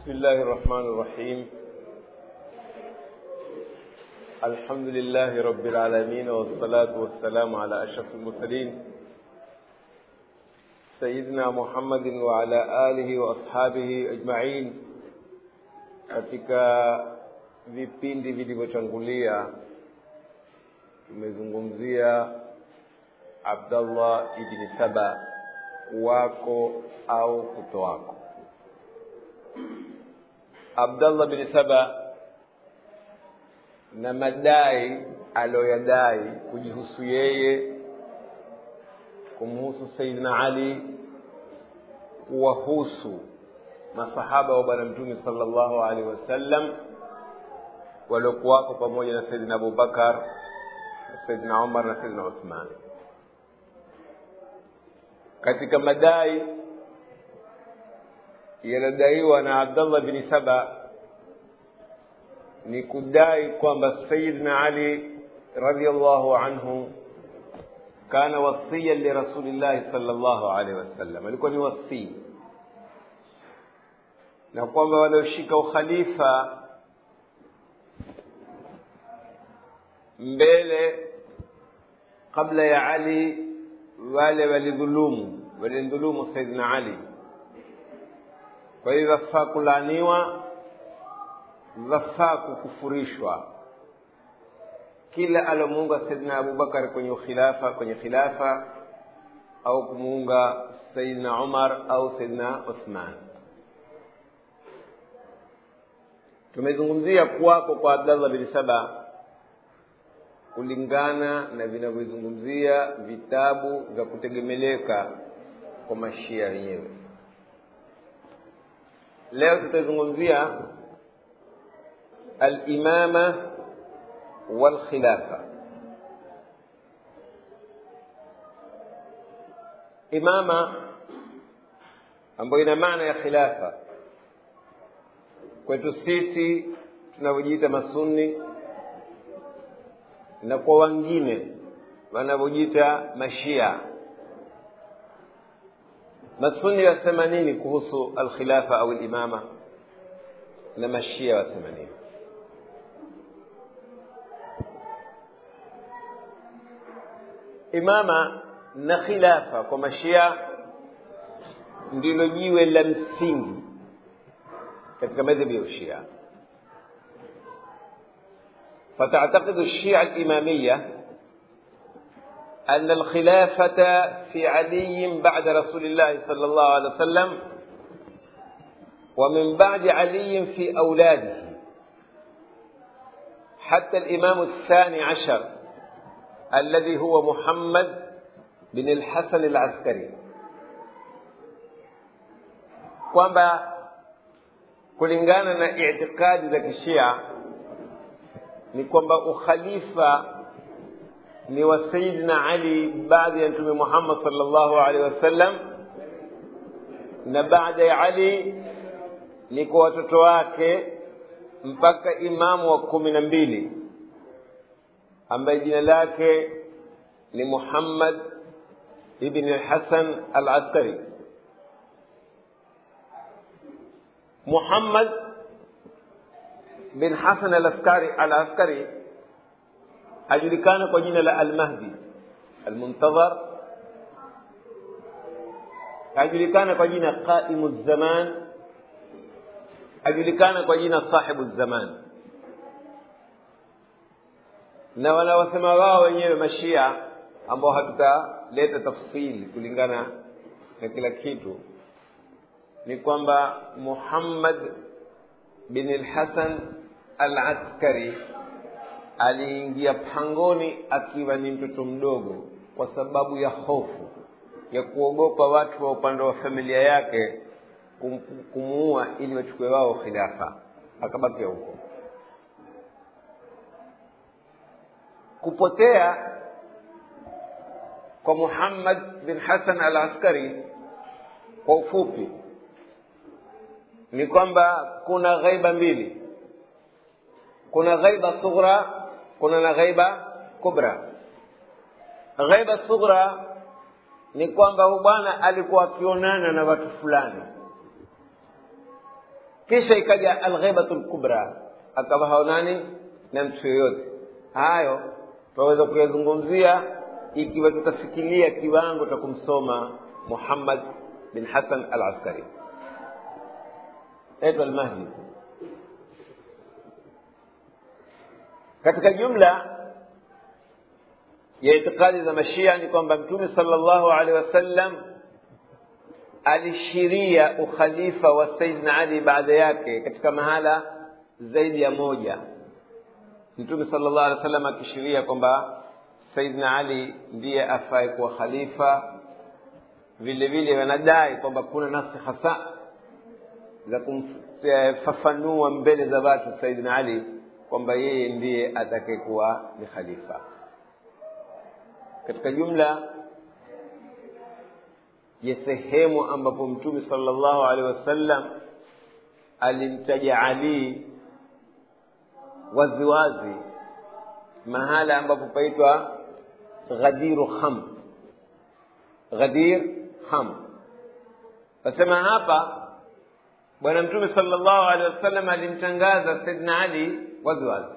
بسم الله الرحمن الرحيم الحمد لله رب العالمين والصلاة والسلام على أشرف المرسلين سيدنا محمد وعلى آله وأصحابه أجمعين katika vipindi vilivyotangulia tumezungumzia abdallah ibni saba wako au kuto wako abdallah bni saba na madai aliyoyadai kujihusu yeye kumhusu sayidina ali kuwahusu masahaba wa bwana mtume sala llahu alaihi wasallam waliokuwako pamoja na sayidina abubakar na sayidina umar na sayidina uthman katika madai yanadaiwa na abdallah bni saba ni kudai kwamba sayidina ali radiallahu anhu kana wasiyan lirasulillahi sal llahu alaihi wasallam alikuwa ni wasii na kwamba walioshika ukhalifa mbele kabla ya ali wale walidhulumu walimdhulumu saidina ali kwa hiyo wafaa kulaaniwa wafaa kukufurishwa kila alomuunga saidina abubakar kwenye ukhilafa kwenye khilafa au kumuunga saidina umar au saidina uthman tumezungumzia kuwako kwa abdallah bin saba kulingana na vinavyozungumzia vitabu vya kutegemeleka kwa mashia wenyewe leo tutazungumzia alimama walkhilafa imama ambayo ina maana ya khilafa kwetu sisi tunavyojiita masunni na kwa wengine wanavyojiita mashia masunni wasema nini kuhusu alkhilafa au limama na mashia wasema nini imama na khilafa kwa mashia ndilo jiwe la msingi katika madhhabi ya ushia فتعتقد الشيعة الإمامية أن الخلافة في علي بعد رسول الله صلى الله عليه وسلم ومن بعد علي في أولاده حتى الإمام الثاني عشر الذي هو محمد بن الحسن العسكري kwamba kulingana na itikadi za kishia ni kwamba ukhalifa ni wa sayidina ali baada ya mtume muhammad salllahu alaihi wasallam na baada ya ali ni kwa watoto wake mpaka imamu wa kumi na mbili ambaye jina lake ni muhammad ibni lhasan al askari muhammad bin hasan alaskari alaskari ajulikana kwa jina la almahdi almuntadhar ajulikana kwa jina qaimu zaman ajulikana kwa jina sahibu zaman na wanawasema wao wenyewe mashia ambao hatutaleta tafsili kulingana na kila kitu ni kwamba muhammad bin lhasan al askari aliingia pangoni akiwa ni mtoto mdogo kwa sababu ya hofu ya kuogopa watu wa upande wa familia yake kum, kumuua ili wachukue wao khilafa akabakia huko kupotea kwa muhammad bin hasan al askari kwa ufupi ni kwamba kuna ghaiba mbili kuna ghaiba sughra kuna na ghaiba kubra ghaiba sughra ni kwamba huyu bwana alikuwa akionana na watu fulani kisha ikaja alghibatu lkubra akawa haonani na mtu yoyote hayo tunaweza kuyazungumzia ikiwa tutafikiria kiwango cha kumsoma muhammad bin hasan al askari naitwa almahdi katika jumla ya itikadi za mashia ni kwamba mtume sallallahu alaihi wasallam alishiria ukhalifa wa saidna ali baada yake katika mahala zaidi ya moja mtume sallallahu alaihi wasallam akishiria kwamba saidna ali ndiye afae kuwa khalifa vile vile wanadai kwamba kuna nafsi hasa za kumfafanua mbele za watu saidna ali kwamba yeye ndiye atakayekuwa ni khalifa katika jumla ya sehemu ambapo mtume sallallahu alaihi wasallam alimtaja ali waziwazi mahala ambapo paitwa ghadiru kham ghadir kham nasema hapa bwana mtume sallallahu alaihi wasallam alimtangaza saidna ali waziwazi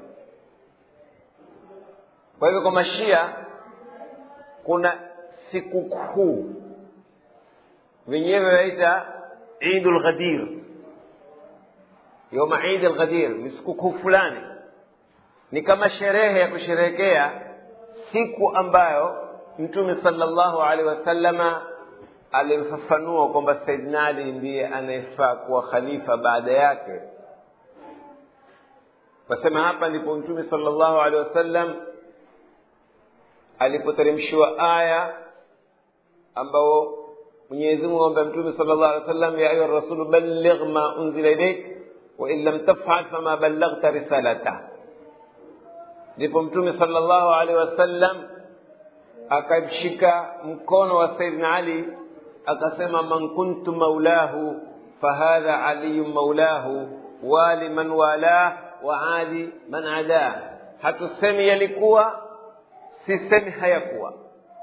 kwa hivyo kwa mashia kuna sikukuu wenyewe waita idu lghadir yoma idi lghadir ni sikukuu fulani ni kama sherehe ya kusherehekea siku ambayo mtume sallallahu alaihi wasallama alimfafanua kwamba saidna ali ndiye anayefaa kuwa khalifa baada yake wasema hapa ndipo mtume sallallahu alaihi wasallam alipoteremshiwa aya ambao mwenyezi mungu amwambia mtume sallallahu alaihi wasallam ya ayuha rasulu balligh ma unzila ilaik wa in lam tafal fama ballaghta risalata ndipo mtume sallallahu alaihi wasallam akamshika mkono wa saidina ali akasema man kuntu maulahu fahadha aliyu maulahu wali man walah wa adi man adah hatusemi yalikuwa sisemi hayakuwa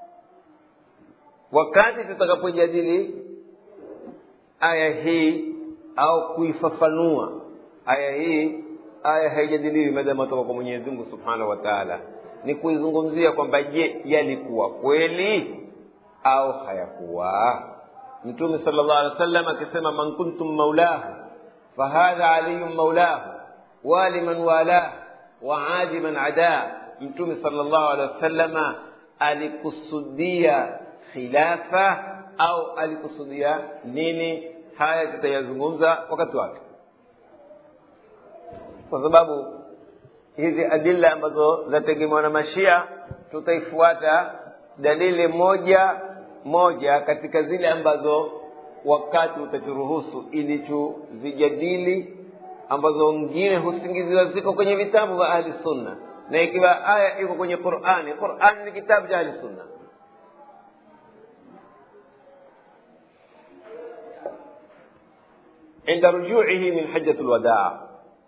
wakati tutakapojadili aya hii au kuifafanua aya hii aya haijadiliwi madama toka kwa mwenyezi mungu subhanahu wa taala ni kuizungumzia kwamba je yalikuwa kweli au hayakuwa mtume sala llahu alehi wa sallam akisema man kuntum maulahu fahadha aliyun maulahu wali man walah wa adi man adaa mtume sala llahu alehi wasallama alikusudia khilafa au alikusudia nini haya tutayazungumza wakati wake kwa sababu hizi adilla ambazo zategemewa na mashia tutaifuata dalili moja moja katika zile ambazo wakati utaturuhusu ili tuzijadili ambazo wengine husingiziwa ziko kwenye vitabu vya ahli sunna na ikiwa aya iko kwenye qurani qurani ni kitabu cha ahli sunna عند رجوعه من حجة الوداع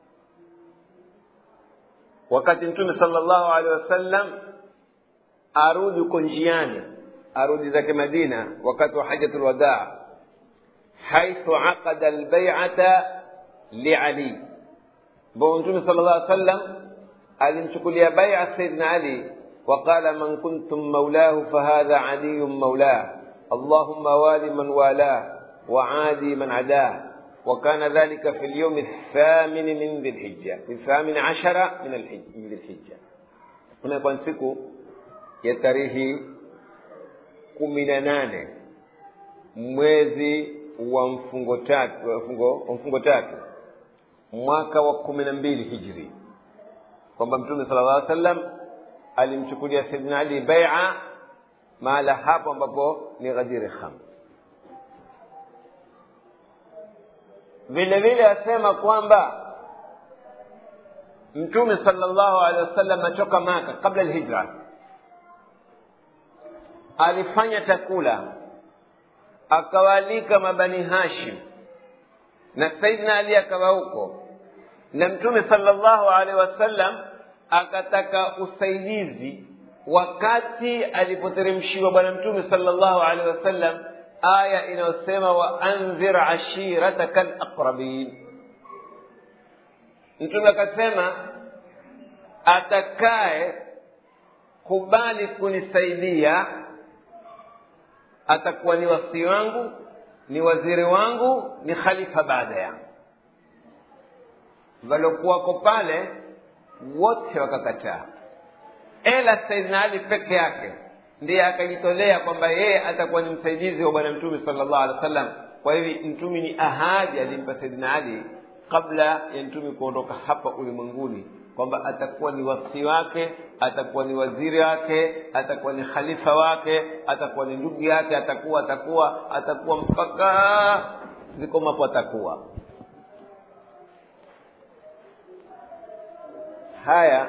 wakati mtume sallallahu alaihi wasallam arudi uko njiani arudi zake madina wakati wa hajatul wadaa haithu aqada albay'ata liali ambao mtume sallallahu alaihi wasallam alimchukulia bai'a sayyidina ali وقال من كنتم مولاه فهذا علي مولاه اللهم وال من والاه وعادي من عداه وكان ذلك في اليوم الثامن من ذي الحجة في الثامن عشر من الحج من ذي الحجة هنا كان siku ya tarehe kumi na nane mwezi wa mfungo tatu wa mfungo, wa mfungo tatu mwaka wa kumi na mbili hijri kwamba mtume sala llah sallam alimchukulia saidina ali baia mahala hapo ambapo ni ghadiri kham vile vile asema kwamba mtume sallallahu alaihi wasallam atoka maka kabla alhijra alifanya takula akawaalika mabani hashim na saidina ali akawa huko na mtume sallallahu alaihi wasallam akataka usaidizi wakati alipoteremshiwa bwana mtume sallallahu alaihi wasallam aya inayosema waandhir ashirataka alaqrabin mtume akasema atakaye kubali kunisaidia atakuwa ni wasii wangu ni waziri wangu ni khalifa baada yangu waliokuwako pale wote wakakataa ela saidina ali peke yake ndiye akajitolea kwamba yeye atakuwa ni msaidizi wa bwana mtume sala llahu alehi wa sallam kwa hivi mtume ni ahadi alimpa saidina ali kabla ya mtume kuondoka hapa ulimwenguni kwamba atakuwa ni wasi wake atakuwa ni waziri wake atakuwa ni khalifa wake atakuwa ni ndugu yake atakuwa atakuwa atakuwa mpaka zikomapo atakuwa haya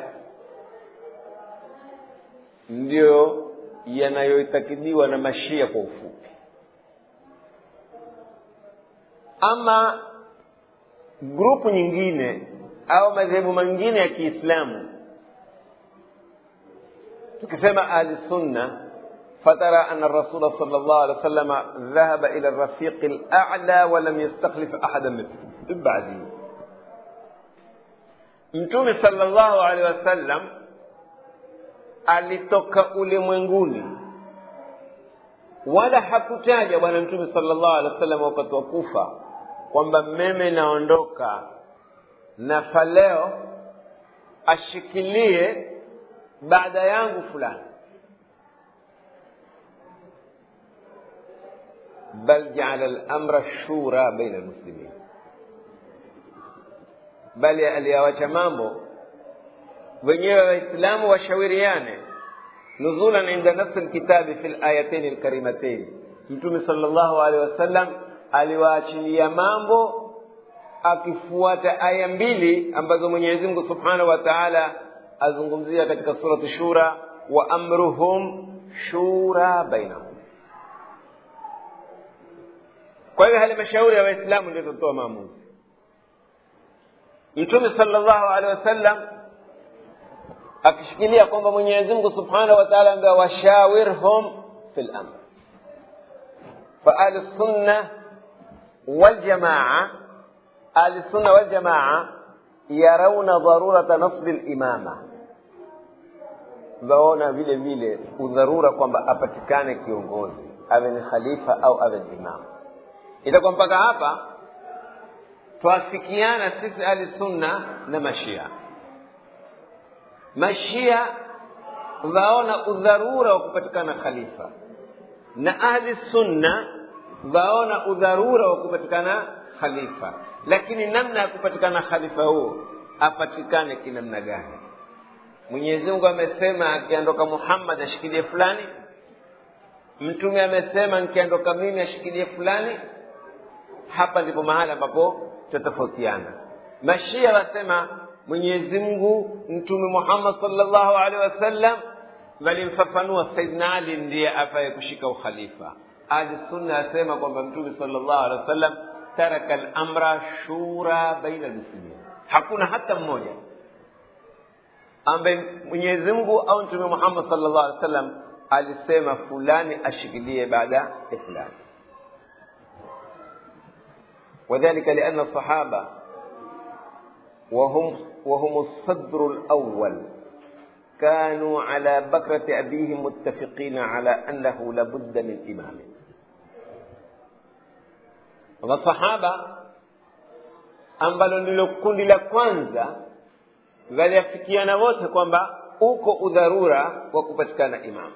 ndiyo yanayoitakidiwa na mashia kwa ufupi ama grupu nyingine au madhehebu mengine ya kiislamu tukisema ahli sunna فترى أن الرسول صلى الله عليه وسلم ذهب إلى الرفيق الأعلى ولم يستخلف أحدا من بعده mtume sallallahu alaihi wasallam alitoka ulimwenguni wala hakutaja bwana mtume sallallahu alaihi wasallam wakati wa kufa kwamba meme naondoka na faleo ashikilie baada yangu fulani bal jaala lamra shura baina almuslimin bali aliyawacha mambo wenyewe waislamu washauriane nuzulan inda nafsi lkitabi fi layatain lkarimatain mtume sal llahu alehi wasallam aliwaachilia mambo akifuata aya mbili ambazo mwenyezi mungu subhanahu wa taala azungumzia katika surati shura wa amruhum shura bainahum kwa hiyo halmashauri ya waislamu ndio itatoa maamuzi mtume salllahu alehi wasallam akishikilia kwamba mwenyezi mungu subhanahu wa taala ambia washawirhum fi lamr faahli sunna waljamaa ahli sunna waljamaa yarauna dharurata nasbi limama waona vile vile udharura kwamba apatikane kiongozi awe ni khalifa au awe ni imamu itakuwa mpaka hapa twafikiana sisi ahli sunna na mashia mashia waona udharura wa kupatikana khalifa na ahli sunna waona udharura wa kupatikana khalifa lakini namna ya kupatikana khalifa huo apatikane kinamna gani mwenyezi mungu amesema akiondoka muhammad ashikilie fulani mtume amesema nikiondoka mimi ashikilie fulani hapa ndipo mahali ambapo tutatofautiana mashia wasema mwenyezi mungu mtume muhammad salllahu alehi wasallam walimfafanua saidna ali ndiye afaye kushika ukhalifa ahli sunna asema kwamba mtume salllahu alehi wasallam taraka lamra shura baina lmuslimin hakuna hata mmoja ambaye mwenyezi mungu au mtume muhammad salllahu alehi wasallam alisema fulani ashikilie baada ya fulani وذلك لأن الصحابة وهم وهم الصدر الأول كانوا على بكرة أبيهم متفقين على أنه لابد من إمام masahaba ambalo ndilo kundi la kwanza waliafikiana wote kwamba uko udharura wa kupatikana imamu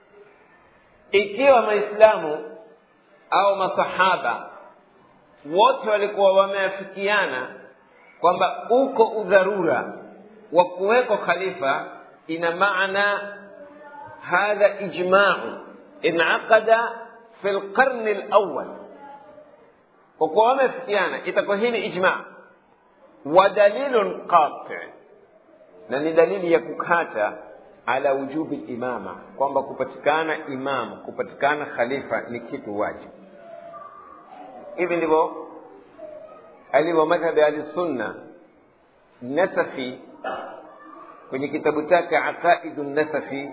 ikiwa maislamu au masahaba wote walikuwa wameafikiana kwamba uko udharura wa kuwekwa khalifa ina maana hadha ijmau inaqada fi lqarni lawal kwa kuwa wameafikiana itakuwa hii ni ijma wa dalilun qati na ni dalili ya kukata ala wujubi limama kwamba kupatikana imamu kupatikana khalifa ni kitu wajibu hivi ndivyo alivyo madhhabi ahli sunna nasafi kwenye kitabu chake aqaidu nasafi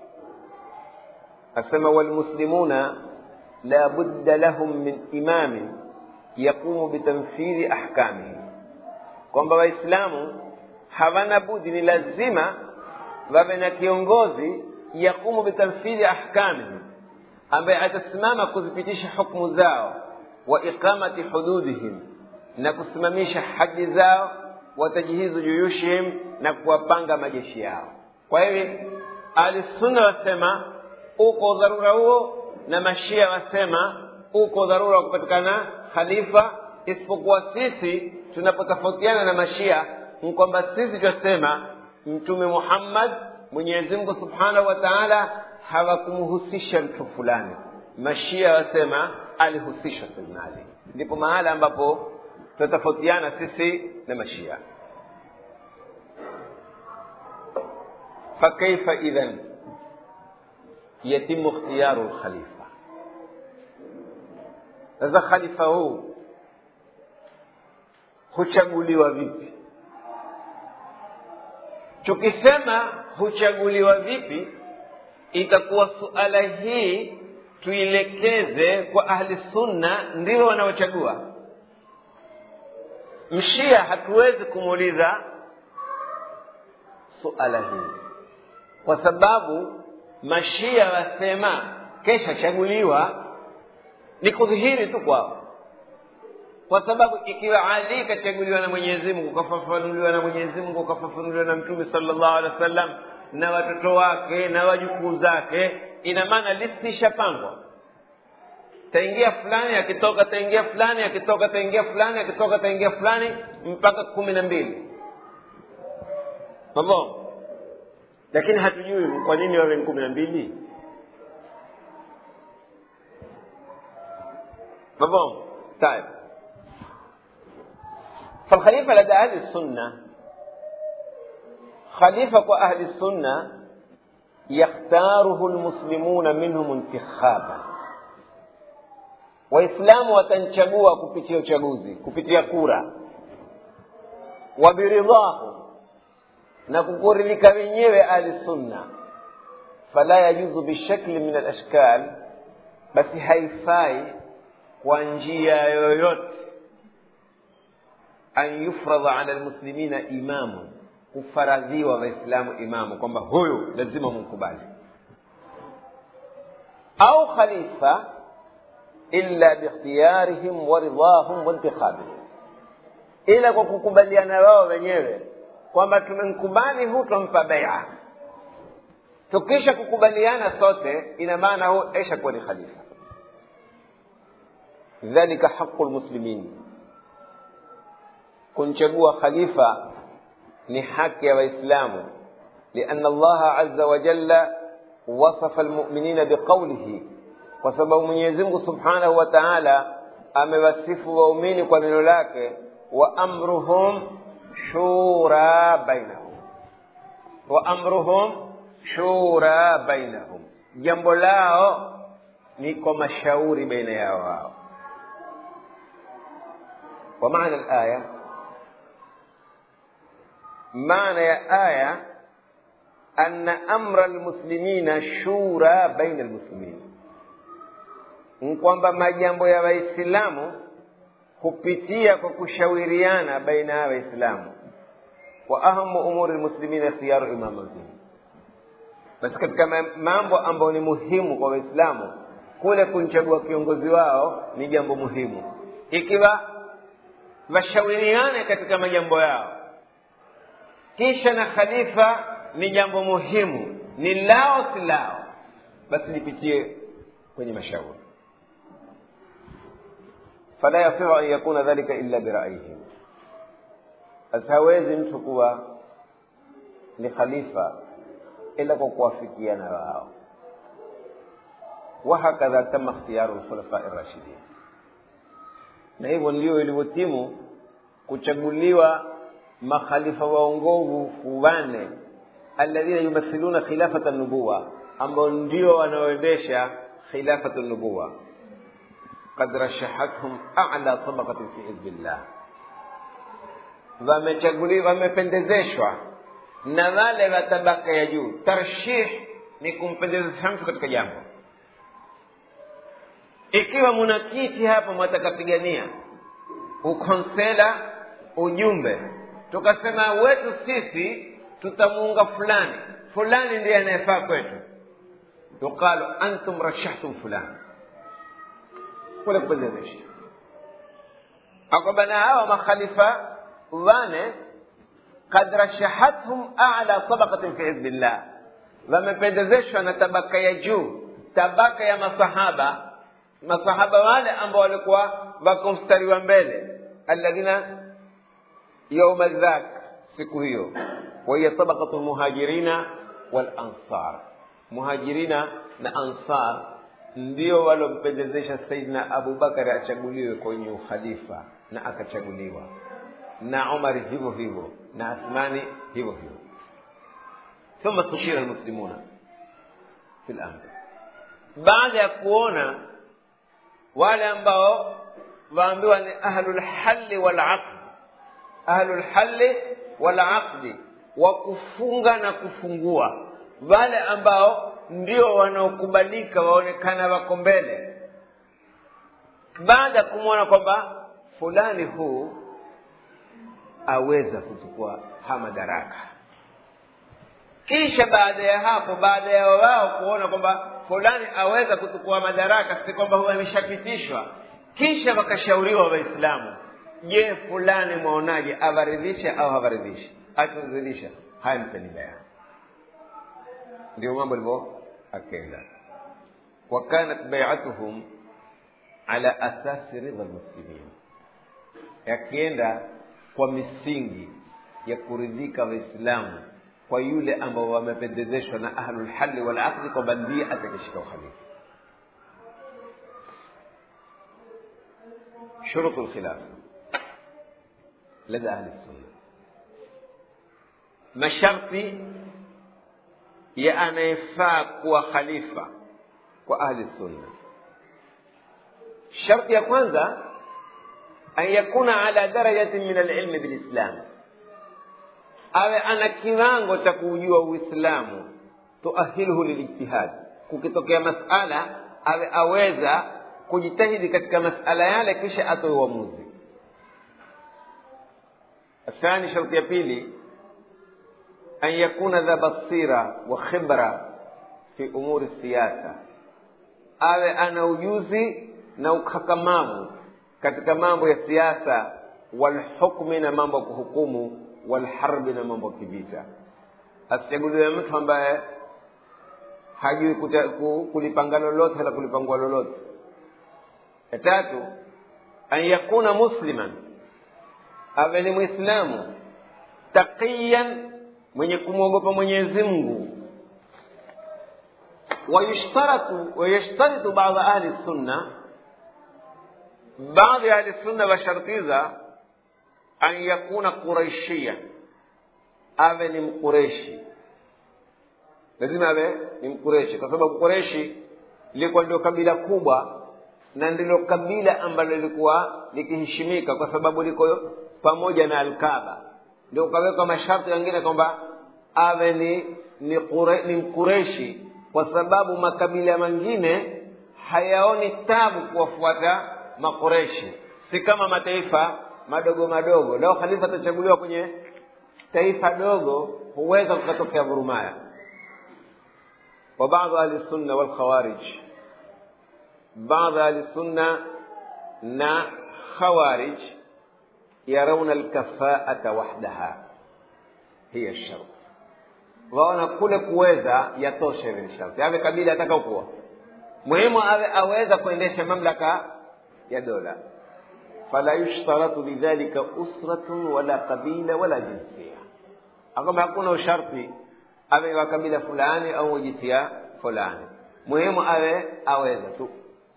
asema walmuslimuna la budda lahum min imamin yaqumu bitanfidhi ahkamihim kwamba waislamu hawana budi ni lazima wawe na kiongozi yakumu bitamthili ahkamihim ambaye atasimama kuzipitisha hukmu zao wa iqamati hududihim na kusimamisha haki zao watajhizu juyushihim na kuwapanga majeshi yao kwa hivi ahlisunna wasema uko dharura huo na mashia wasema uko dharura wa kupatikana khalifa isipokuwa sisi tunapotofautiana na mashia ni kwamba sisi twasema mtume muhammad mwenyezi mungu subhanahu wa taala hawakumhusisha mtu fulani mashia wasema alihusishwa sayyidina ali ndipo mahala ambapo tunatofautiana sisi na mashia fakaifa idhan yatimu ikhtiyaru lkhalifa sasa khalifa huu huchaguliwa vipi tukisema huchaguliwa vipi itakuwa suala hii tuilekeze kwa ahli sunna ndio wanaochagua mshia hatuwezi kumuuliza suala hili kwa sababu mashia wasema kesha chaguliwa ni kudhihiri tu kwao kwa sababu ikiwa ali kachaguliwa na mwenyezi mungu kafafanuliwa na mwenyezi mungu kafafanuliwa na mtume sallallahu alaihi wasallam na watoto wake na wajukuu zake ina maana listi ishapangwa taingia fulani akitoka taingia fulani akitoka taingia fulani akitoka taingia fulani mpaka kumi na mbili mabo lakini hatujui kwa nini wawe ni kumi na mbili mabo طيب فالخليفة لدى أهل السنة خليفة أهل السنة يختاره المسلمون منهم انتخابا waislamu watanchagua kupitia uchaguzi kupitia kura wabiridhahu na kukuridhika wenyewe ahli sunna fala yajuzu bishakli min alashkal basi haifai kwa njia yoyote an yufradha ala lmuslimina imamu kufaradhiwa waislamu imamu kwamba huyu lazima mumkubali au khalifa illa bikhtiyarihim wa ridahum wa intikhabihim ila kwa kukubaliana wao wenyewe kwamba tumemkubali huu twampa beia tukisha kukubaliana sote ina maana huu esha kuwa ni khalifa dhalika haqu lmuslimin kumchagua khalifa ni haki ya waislamu lian allaha aza wajalla wasafa lmuminina biqaulihi kwa sababu mwenyezi mungu subhanahu wa taala amewasifu waumini kwa neno lake wa amruhum shura bainahum wa amruhum shura bainahum jambo lao ni kwa mashauri baina yao wao wa maana alaya maana ya aya anna amra almuslimina shura baina almuslimin ni kwamba majambo ya waislamu hupitia kwa kushauriana baina ya waislamu wa ahamu umuri lmuslimina ikhtiyaru imamihim basi katika mambo ambayo ni muhimu kwa waislamu kule kumchagua kiongozi wao ni jambo muhimu ikiwa washauriane katika majambo yao kisha na khalifa ni jambo muhimu ni lao si lao basi lipitie kwenye mashauri fala yasihu an yakuna dhalika illa biraihim basi hawezi mtu kuwa ni khalifa ila kwa kuwafikiana wao wahakadha tama ikhtiyaru lkhulafai rashidin na hivyo ndio ilivyotimu kuchaguliwa makhalifa waongovu wane alladhina yumathiluna khilafata nubuwa ambao ndio wanaoendesha khilafatu nubuwa qad rashahathum a'la tabaqatin fi hizbillah wamechaguliwa wamependezeshwa na wale wa tabaka ya juu tarshih ni kumpendezesha mtu katika jambo ikiwa muna kiti hapa mwatakapigania ukonsela ujumbe tukasema wetu sisi tutamuunga fulani fulani ndiye anayefaa kwetu yuqalu antum rashahtum fulani kule kupendezesha akwamba na hawa makhalifa wane kad rashahathum ala tabaqatin fi hizbillah wamependezeshwa na tabaka ya juu tabaka ya masahaba masahaba wale ambao walikuwa wako mstari wa mbele alladhina yauma dhak siku hiyo wahiya tabaqatu lmuhajirina walansar muhajirina na ansar ndio walompendezesha saidina abubakari achaguliwe kwenye ukhalifa na akachaguliwa na umari hivyo hivyo na athmani hivyo hivyo ثم استشير المسلمون في الامر baada ya kuona wale ambao waambiwa ni ahlulhalli walaqdi ahlulhalli walaqdi wa kufunga na kufungua wale ambao ndio wanaokubalika waonekana wako mbele baada ya kumwona kwamba fulani huu aweza kuchukua ha madaraka kisha baada ya hapo baada ya wao kuona kwamba fulani aweza kuchukua madaraka si kwamba huwa ameshapitishwa kisha wakashauriwa waislamu je fulani mwaonaje avaridhishe au havaridhishi akiridhisha haya mpeni bayani ndio mambo alivyo akenda wakanat baiatuhum ala asasi ridha lmuslimin yakienda kwa misingi ya kuridhika waislamu kwa yule ambao wamependezeshwa na ahlulhali walaqdi kwamba ndiye atakishika ukhalifa shurutu lkhilafa lada ahli sunna masharti ya anayefaa kuwa khalifa kwa ahli sunna sharti ya kwanza an yakuna ala darajatin min alilmi bilislam awe ana kiwango cha kuujua uislamu tuahiluhu lilijtihad kukitokea masala awe aweza kujitahidi katika masala yale kisha atoe uamuzi athani sharti ya pili an yakuna dha basira wa khibra fi umuri siyasa awe ana ujuzi na ukakamavu katika mambo ya siasa walhukmi na mambo ya kuhukumu walharbi na mambo ya kivita asichaguliwe mtu ambaye hajui kulipanga lolote wala kulipangua lolote ya tatu an yakuna musliman awe ni mwislamu taqiyan mwenye kumwogopa mwenyezi mungu wayushtaratu wayashtaritu baadha ahli sunna baadhi ya ahli sunna washartiza an yakuna quraishiyan awe ni mkureshi lazima awe ni mkureshi kwa sababu kureshi lilikuwa ndio kabila kubwa na ndilo kabila ambalo lilikuwa likiheshimika kwa sababu liko pamoja na alkaba ndio ukawekwa masharti mengine kwamba awe ni ni, kure, ni mkureshi kwa sababu makabila mengine hayaoni tabu kuwafuata makureshi si kama mataifa madogo madogo leo khalifa atachaguliwa kwenye taifa dogo huweza kukatokea vurumaya wa baadhi ahli sunna walkhawarij baadhi ahli sunna na khawarij yarauna alkafaata wahdaha hiya shart waona kule kuweza yatosha hivi ni sharti awe kabila atakaokuwa muhimu awe aweza kuendesha mamlaka ya dola fala yushtaratu bidhalika usratun wala qabila wala jinsia akamba hakuna usharti awe wa kabila fulani au jinsia fulani muhimu awe aweza tu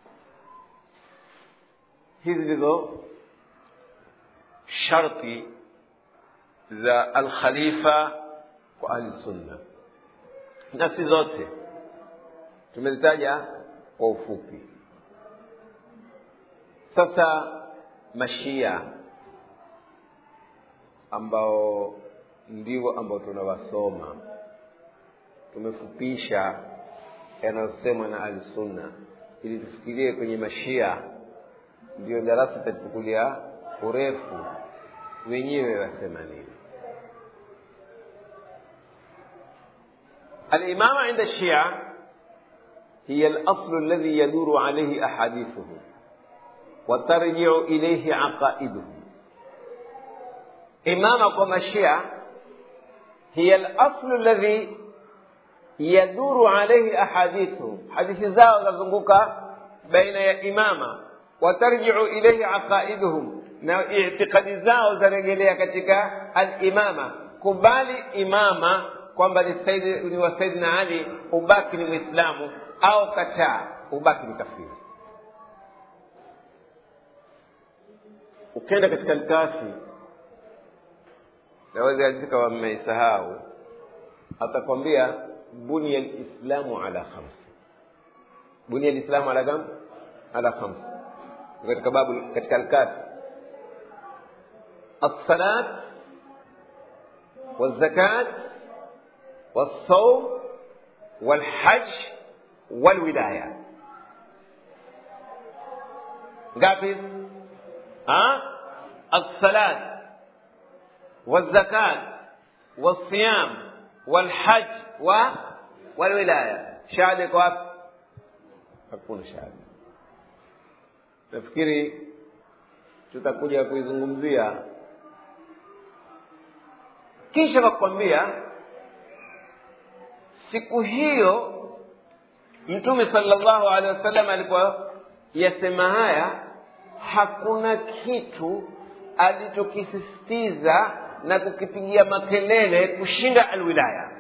hizi ndizo sharti za alkhalifa kwa ahli sunna na si zote tumezitaja kwa ufupi sasa mashia ambao ndivyo ambao tunawasoma tumefupisha yanayosemwa na ahlusunna ili tufikirie kwenye mashia ndio darasa itatukulia urefu wenyewe wasema nini الإمامة عند الشيعة هي الأصل الذي يدور عليه أحاديثهم وترجع إليه عقائدهم إمامة كما الشيعة هي الأصل الذي يدور عليه أحاديثهم حديث زاو تزنقك بين إمامة وترجع إليه عقائدهم na itikadi zao zarejelea katika alimama kubali imama kwamba ni, saidi, ni wa saidina ali ubaki ni mwislamu au kataa ubaki ni kafiri ukenda katika lkafi naweza kama mmeisahau atakwambia bunia lislamu ala khamsi bunia lislamu ala kam ala khamsi katika babu katika alkafi الصلاة والزكاة والصوم والحج والولاية قافز ها الصلاة والزكاة والصيام والحج و والولاية شهادة كواب hakuna shahada nafikiri tutakuja kuizungumzia kisha nakwambia siku hiyo mtume sallallahu alaihi wasallam alipoyasema haya hakuna kitu alichokisisitiza na kukipigia makelele kushinda alwilaya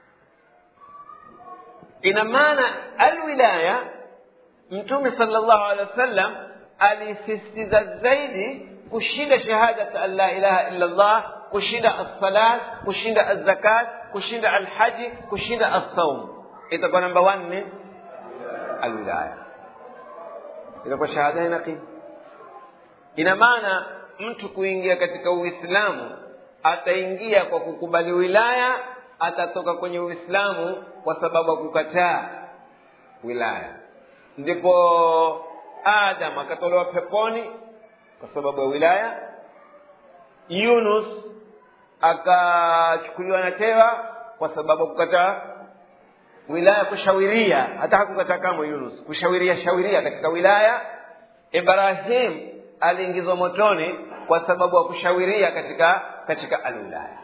ina maana alwilaya mtume sallallahu alaihi wasallam alisisitiza zaidi kushinda shahadat an la ilaha illa allah kushinda alsalat kushinda alzakat kushinda alhaji kushinda alsaum itakuwa namba wanne alwilaya itakuwa shahada inaqim ina maana mtu kuingia katika uislamu ataingia kwa kukubali wilaya atatoka kwenye uislamu kwa sababu ya kukataa wilaya ndipo adam akatolewa peponi kwa sababu ya wilaya yunus akachukuliwa na tewa kwa sababu ya kukataa wilaya kushawiria hata hakukataa kama yunus kushawiria shawiria katika wilaya ibrahim aliingizwa motoni kwa sababu ya kushawiria katika katika alwilaya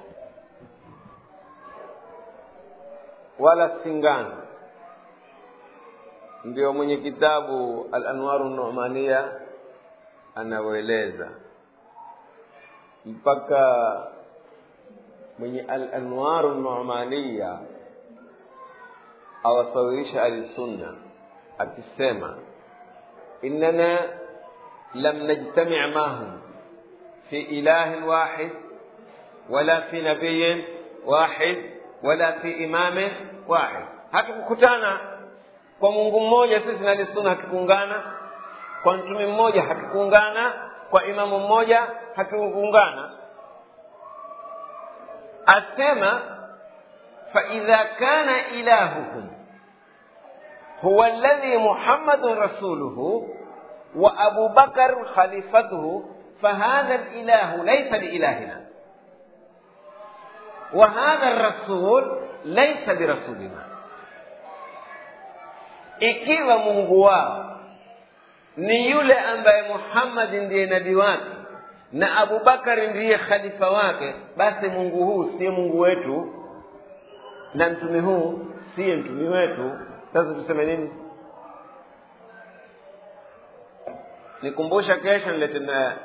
wala singano ndio mwenye kitabu al-anwaru numania anavyoeleza mpaka mwenye al-anwaru numania awasawirisha ahlisunna akisema innana lam najtami' mahum fi ilahin wahid wala fi nabiyin wahid wala fi imamin wahid hatukukutana kwa mungu mmoja sisi na ahlisunna hakikuungana kwa mtume mmoja hakikuungana kwa imamu mmoja hakikuungana asema faidha kana ilahukum huwa alladhi muhammadun rasuluhu wa abu bakar khalifatuhu فهذا الإله ليس لإلهنا وهذا الرسول ليس برسولنا ikiwa mungu wao ni yule ambaye muhammadi ndiye nabii wake na abubakari ndiye khalifa wake basi mungu huu siye mungu wetu na mtume huu siye mtume wetu sasa tuseme nini nikumbusha kesho nilete na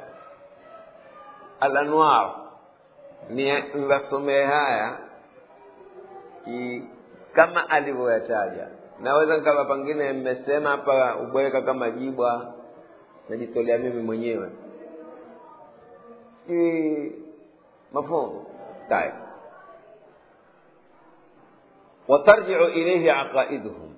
alanwar niwasomee haya ki, kama alivyoyataja naweza nikawa pengine mmesema hapa ubweka kama jibwa najitolea mimi mwenyewe si mafhumu tayeb watarjiu ilaihi aqaiduhum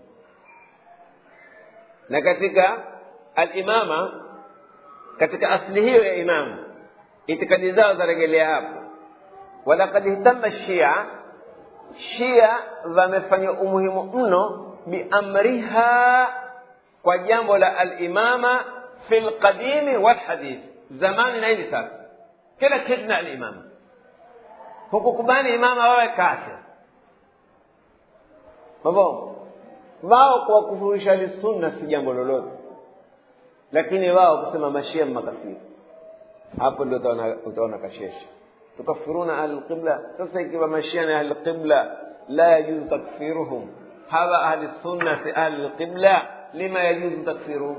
na katika alimama katika asli hiyo ya imamu itikadi zao zaregelea hapo walakad ihtama shia shia wamefanya umuhimu mno biamriha kwa jambo la alimama fi lqadimi walhadith zamani na hivi sasa kila kitu na alimama hukukubali imama wawe kafir mabo wao kuwakufurisha ahlisunna si jambo lolote lakini wao kusema mashia makafiri hapo ndio utaona, utaona kashesha tukafiruna ahlulqibla sasa ikiwa mashia ni ahlulqibla la yajuzu takfiruhum hawa ahli sunna si ahlulqibla lima yajuzu takfiruhum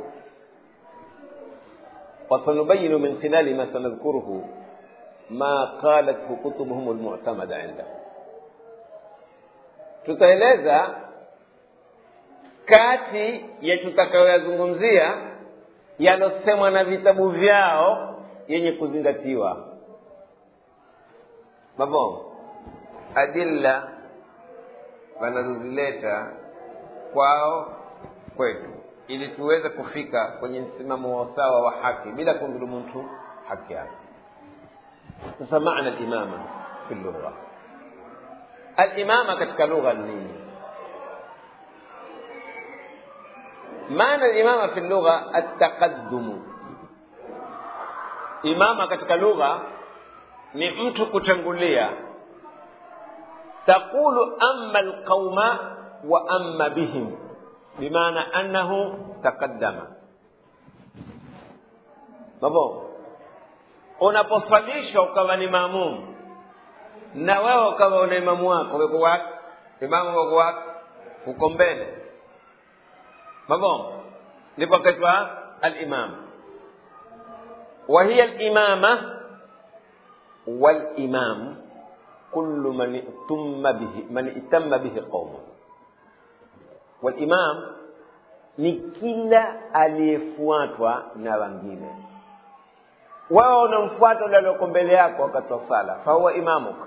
وسنبين من خلال ما سنذكره ما قالته كتبهم المعتمدة عندهم tutaeleza kati ya tutakayoyazungumzia yalosemwa na vitabu vyao yenye kuzingatiwa mabo adilla wanazozileta kwao kwetu ili tuweze kufika kwenye msimamo wa usawa wa haki bila kumdhulumu mtu haki yake sasa maana limama fi lugha alimama katika lugha ni nini maana limama fi lugha ataqaddumu imama katika lugha ni mtu kutangulia taqulu amma alqauma wa amma bihim bimaana annahu taqaddama mabo unaposwalishwa ukawa ni maamumu na wewe ukawa una imamu wako uko wapi imamu wako wapi uko mbele mabo ndipo kaitwa alimam wa hiya alimama walimam kullu man itamma bihi man itamma bihi qaumun walimam ni kila aliyefuatwa na wengine wao unamfuata ule alioko mbele yako wakati wa sala fahuwa imamuka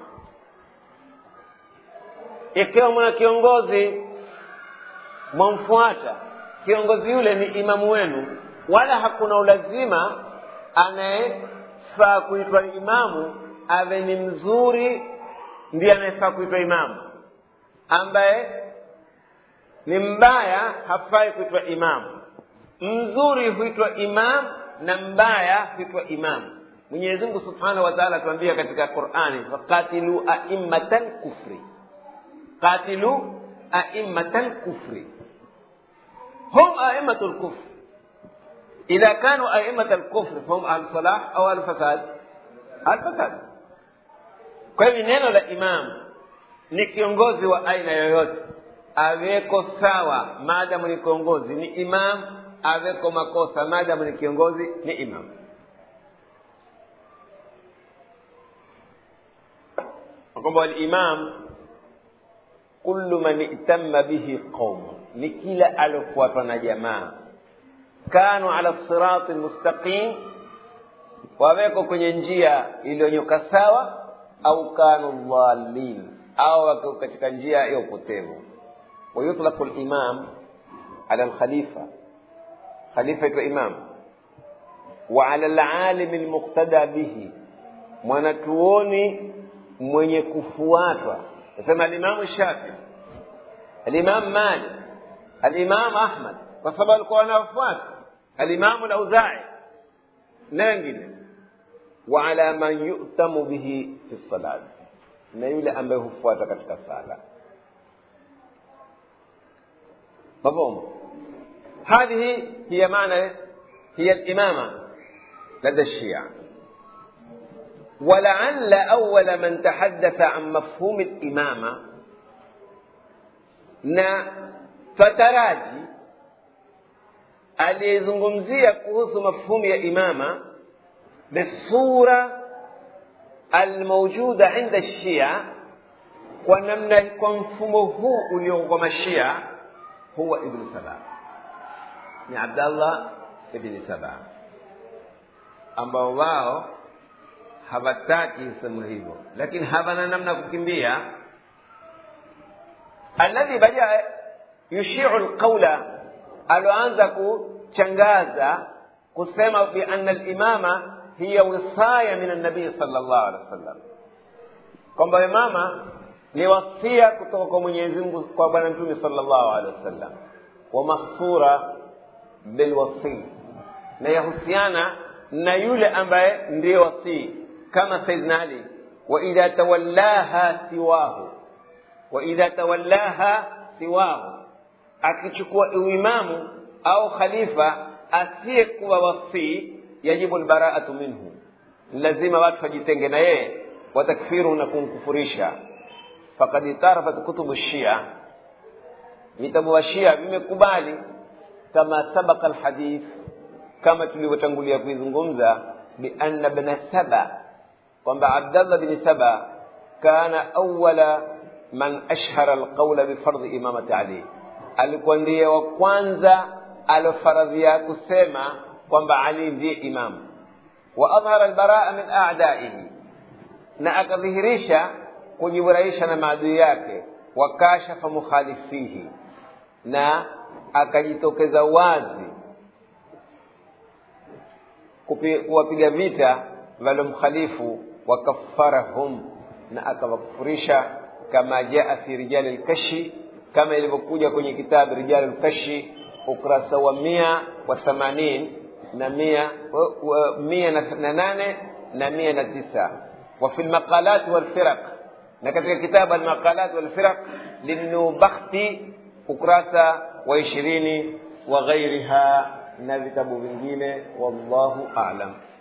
ikiwa mwana kiongozi mwamfuata kiongozi yule ni imamu wenu wala hakuna ulazima anayefaa kuitwa imamu awe ni mzuri ndiye anayefaa kuitwa imamu ambaye ni mbaya hafai kuitwa imamu mzuri huitwa imam na mbaya huitwa imam mwenyezi mungu subhanahu wa taala atuambia katika qurani faqatilu aimmata lkufri qatilu aimmata lkufri hum aimmatu lkufri idha kanu aimmata lkufri fahum ahlu salah au ahlu fasad ahlu fasad kwa hivyo neno la imam ni kiongozi wa aina yoyote aweko sawa maadamu ni kiongozi ni imam aweko makosa maadamu ni kiongozi ni imam kwamba walimam kullu man itamma bihi qaumu ni kila aliofuatwa na jamaa kanu ala sirati lmustaqim waweko kwenye njia iliyonyoka sawa au kanu dhalin au wako katika njia ya upotevu ويطلق الإمام على الخليفة خليفة إمام وعلى العالم المقتدى به mwanachuoni mwenye kufuatwa nasema alimamu shafi alimamu malik alimamu ahmad kwa sababu alikuwa wanawafuata alimamu lauzai na wengine waala man yutamu bihi fi salati na yule ambaye hufuata katika sala مفهوم هذه هي معنى هي الإمامة لدى الشيعة ولعل أول من تحدث عن مفهوم الإمامة na fataraji aliyezungumzia kuhusu mafhumu ya imama bisura almaujuda inda shia kwa namna kwa mfumo huu ulioko kwa mashia huwa ibnu saba ni abdallah ibni saba ambao wao hawataki sehemu hivyo lakini hawana namna ya kukimbia alladhi badia yushiu lqaula aloanza kuchangaza kusema bianna limama hiya wisaya min annabii sal llahu alehi wa sallam kwamba imama ni wasia kutoka kwa mwenyezi mungu kwa bwana mtume sal llahu alehi wasallam wa mahsura bilwasii na yahusiana na yule ambaye ndiye wasii kama saidna ali waidha tawallaha siwahu waidha tawallaha siwahu akichukua uimamu au khalifa asiyekuwa wasii yajibu lbaraatu minhu lazima watu wajitenge na yeye watakfiru na kumkufurisha fakad itarafat kutubu shia vitabu wa shia vimekubali kama sabaka lhadith kama tulivyotangulia kuizungumza bianna bna saba kwamba abdallah bni saba kana awala man ashhara alqaula bifardhi imamati ali alikuwa ndiye wa kwanza alofaradhia kusema kwamba ali ndiye imamu wa adhhara albaraa min a'daihi na akadhihirisha kujiburahisha na maadui yake wakashafa mukhalifihi na akajitokeza wazi kuwapiga vita walomkhalifu wakaffarahum na akawakufurisha kama jaa fi rijali lkashi kama ilivyokuja kwenye kitabu rijali lkashi ukurasa wa mia wa thamanin na mia, wa, mia na, na nane na mia na tisa وفي المقالات والفرق نكتب كتاب المقالات والفرق للنوبختي ukurasa wa ishirini wa ghairiha na vitabu vingine wallahu alam